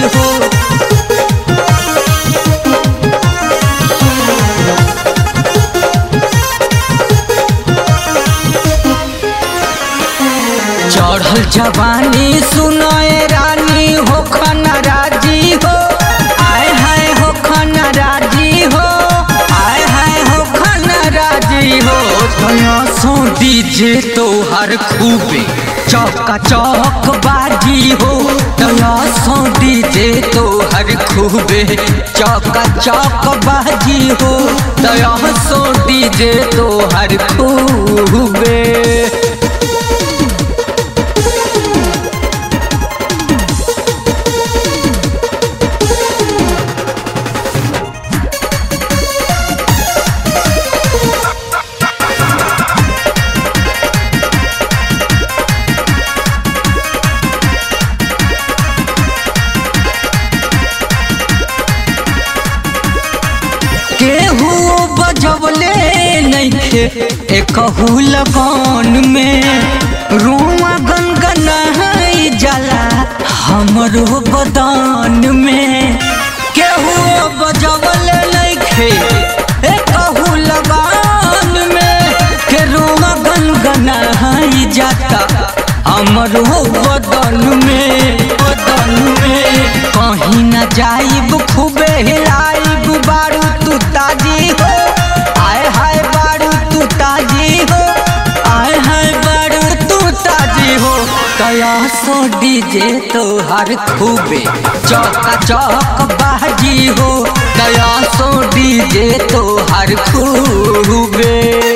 हो चढ़ल जवानी सुनाए रानी हो खना राजी हो आय हाय हो खना राजी हो आय हाय हो खना राजी हो तया सो डीजे तो हर खूबे चौका चौक बाजी हो तया सो डीजे तो हर खूबे चौका चौक बाजी हो तया सो डीजे तो हर खूबे केहू बजवले नइखे एकहू लगन में रुआ गनगनाई जाला हमरो बदन में केहू बजवले नइखे एकहू लगन में के रुआ गनगनाई जाता हमरो बदन में बदन में कहीं न जाइब खूबे हिलाइब बारू तू ताजी हो आय हाय बारू तू ताजी हो आय हाय बारू तू ताजी हो कया सो डीजे तो हर खूबे चौका चौक बाजी हो कया सो डीजे तो हर खूबे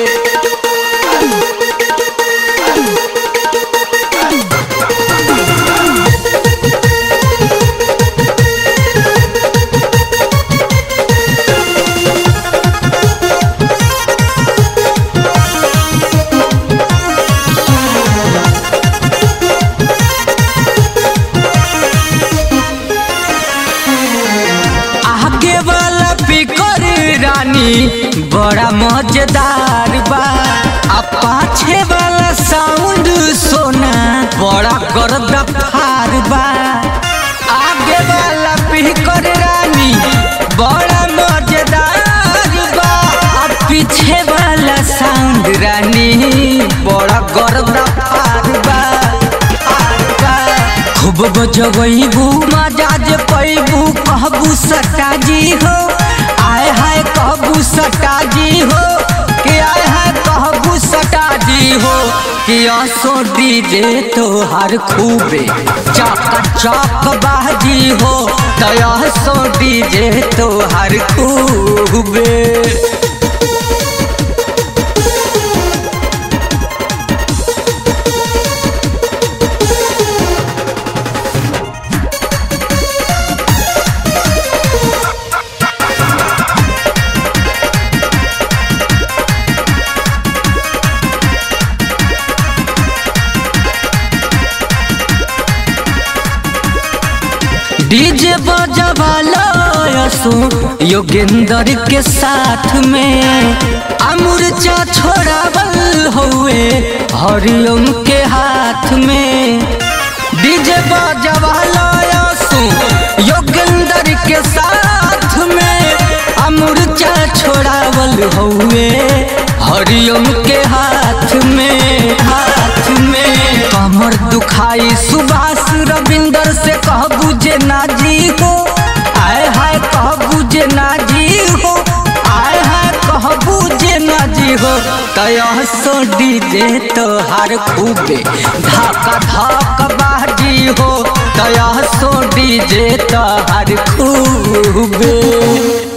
आगे वाला पिकर रानी बड़ा मजेदार बा आ पाछे वाला साउंड सोना बड़ा गर्दा फार बा आगे वाला पिकर रानी बड़ा मजेदार बा आ पीछे वाला साउंड रानी बड़ा गर्दा फार बा फार बा खूब बजबू मजाज पैबू कहबू सटाजी हो आय हाय कहबू सटाजी हो कि आय हाय कहबू सटाजी हो कि असो डीजे तो हर खूबे चौका चौक बाजी हो तो सो डीजे तो हर खूबे डीजे बजवाला यसो योगेंद्र के साथ में अमूर्चा छोड़ावल हुए हरिओम के हाथ में डीजे बजवाला यसो योगेंद्र के साथ में अमूर्चा छोड़ावल हुए हरिओम के हाथ में हाथ में कमर दुखाई सुभाष रविंदर से कहबू जे नाजी हो आय हाय कहबू जे नाजी हो आय हाय कहबू जे नाजी हो तया सो डीजे तो हर खूबे धाका धाक बाजी हो तया सो डीजे तो हर खूबे